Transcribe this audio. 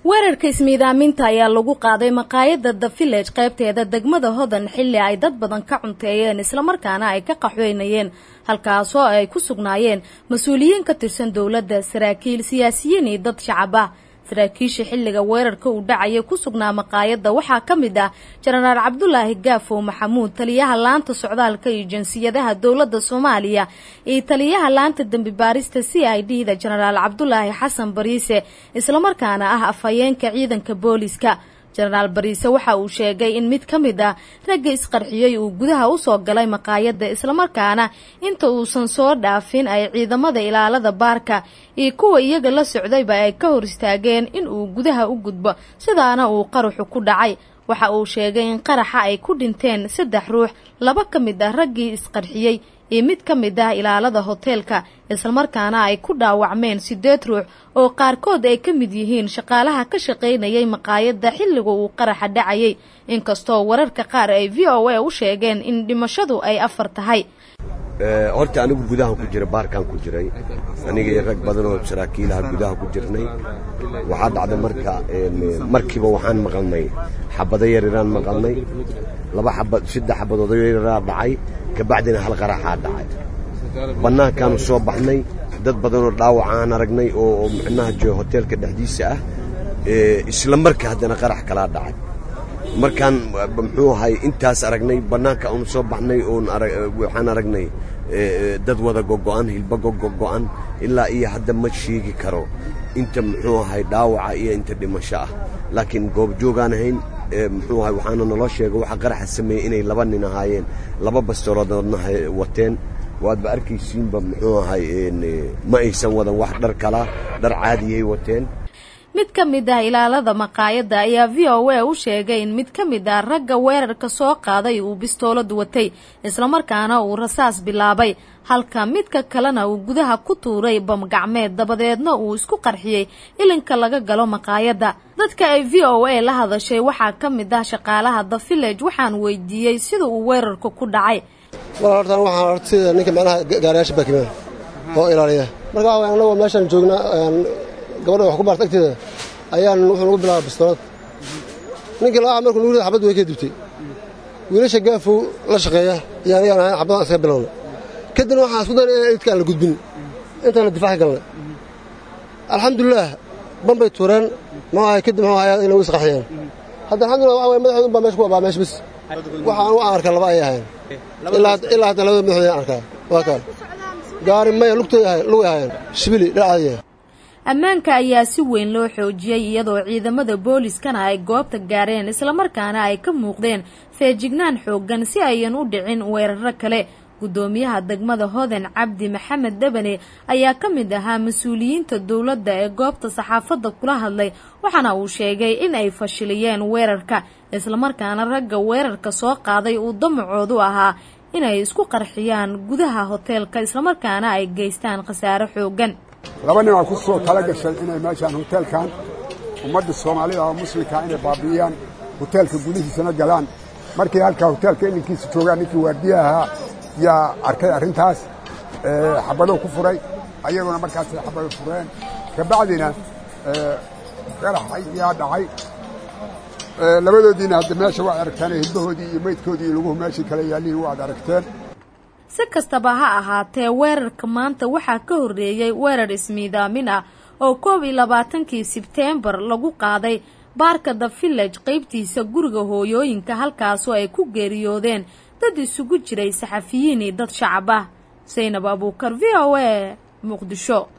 weerarka ismiidaaminta ayaa lagu qaaday maqaayadda the village qaybteeda degmada hodan xilli ay dad badan ka cunteeyeen islamarkaana ay ka qaxweynayeen halkaasoo ay ku sugnaayeen mas-uuliyiin ka tirsan dowladda saraakiil siyaasiyiin iyo dad shacab ah saraakiisha xilliga weerarka uu dhacaya ku sugnaa maqaayadda waxaa ka mid ah jenaraal cabdulaahi gaafow maxamuud taliyaha laanta socdaalka iyo jinsiyadaha dowladda soomaaliya iyo taliyaha laanta dembi baarista c i d da jenaraal cabdulaahi xasan bariise islamarkaana ah afhayeenka ciidanka booliska jenaraal bariise waxa uu sheegay in mid ka mid ah ragga isqarxiyey uu gudaha usoo galay maqaayadda islamarkaana inta uusan soo dhaafin ay ciidamada ilaalada baarka iyo kuwa iyaga la socdayba ay ka hor istaageen in uu gudaha u gudbo sidaana uu qaraxu ku dhacay waxa uu sheegay in qaraxa ay ku dhinteen saddex ruux laba ka mid ah raggii isqarxiyey iyo mid ka mid ah ilaalada hoteelka islamarkaana ay ku dhaawacmeen siddeed ruux oo qaarkood ay ka mid yihiin shaqaalaha ka shaqaynayay maqaayadda xilliga uu qaraxa dhacayay inkastoo wararka qaar ay v o a u sheegeen in dhimashadu ay afar tahay horta anigu gudahan ku jira baarkaan ku jiray aniga iyo rag badan oo saraakiilaha gudaha ku jirnay waxaa dhacday marka markiiba waxaan maqalnay xabado yaryaraan maqalnay laba xabad saddex xabadood yaryaraa dhacay kabacdina hal qaraxaa dhacay bannaankaanu soo baxnay dad badanoo dhaawacaan aragnay oo micnaha jo hoteelka dhexdiisa ah isla marka haddana qarax kalaa dhacay markaan muxuu ahay intaas aragnay bannaanka aanu soo baxnay oon waxaan aragnay dad wada gogo'an hilba gogo'an ilaa iyo hadda ma sheegi karo inta muxuu ahay dhaawaca iyo inta dhimasho ah laakiin goobjoogaan ahayn muxuu ahay waxaana naloo sheegay waxa qaraxa sameeyey inay laba nin ahaayeen laba bastooloodna wateen waadba arkaysiinba muxuu ahay ma aysan wadan wax dhar kala dhar caadiyay wateen mid ka mid ah ilaalada maqaayadda ayaa v o a u sheegay in mid ka mid ah ragga weerarka soo qaaday uu bistoolad watay islamarkaana uu rasaas bilaabay halka midka kalena uu gudaha ku tuuray bamgacmeed dabadeedna uu isku qarxiyey ilinka laga galo maqaayadda dadka ay v o a la hadashay waxaa ka mid ah shaqaalaha the village waxaan weydiiyey sida uu weerarka ku dhacay mar hortaan waxaan horta sida ninka macnaha gaariyaasha baakimaan oo ilaaliya marka waxa annagoo meeshaan joognaa gabadha wax ku baarta agteeda ayaan wuxuu nagu bilaaba bistoolad ninkii laa markuu nugu rida xabad way ka dibtay wiilasha gaafow la shaqeeya iyo anigaan ahayn xabadaan iskaga bilowna kadibna waxaan isku dayna inaan idkaan la gudbin intaana difaaci galnay alxamdulilaah banbay tuureen muxuu ahay kadib muxuu ahay inagu isqaxiyeen hadda alxamdulillah waxa waye madaxoodu baa meesha ku abaa meesha bis waxaan u arkaa laba ayay ahayn ilaa hadda labada madaxooda aan arkaa waa kaan gaari maya lugtay ahayn lugay ahaayeen shibili dhinacaadiya ammaanka ayaa si weyn loo xoojiyey iyadoo ciidamada booliskana ay goobta gaareen islamarkaana ay ka muuqdeen feejignaan xooggan si ayan u dhicin weeraro kale guddoomiyaha degmada hodan cabdi maxamed debane ayaa ka mid ahaa mas-uuliyiinta dowladda ee goobta saxaafadda kula hadlay waxaana uu sheegay in ay fashiliyeen weerarka islamarkaana ragga weerarka soo qaaday uu damacoodu ahaa inay isku qarxiyaan gudaha hoteelka islamarkaana ay geystaan khasaare xooggan laba nin aa ku soo tala gashay inay meeshaan hoteelkan ummadda soomaalida oo muslimkaa inay baabi'iyaan hoteelka gudihiisana galaan markii halkaa hoteelka ilinkiisa joogaan ninkii waardiya ahaa yaa arkay arrintaas xabadou ku furay ayaguna markaasay xabado fureen kabacdina qarax yaa dhacay labadoodiina hadda meesha waad aragteen hilbahoodii iyo meydkoodii iyo laguhu meeshii kale yaallihiin waad aragteen si kastaba ha ahaatee weerarka maanta waxaa ka horreeyey weerar ismiidaamin ah oo koob iyo labaatankii sebteembar lagu qaaday baarka the village qaybtiisa guriga hooyooyinka halkaasoo ay ku geeriyoodeen dad isugu jiray saxafiyiin iyo dad shacab ah saynab abuukar v o a muqdisho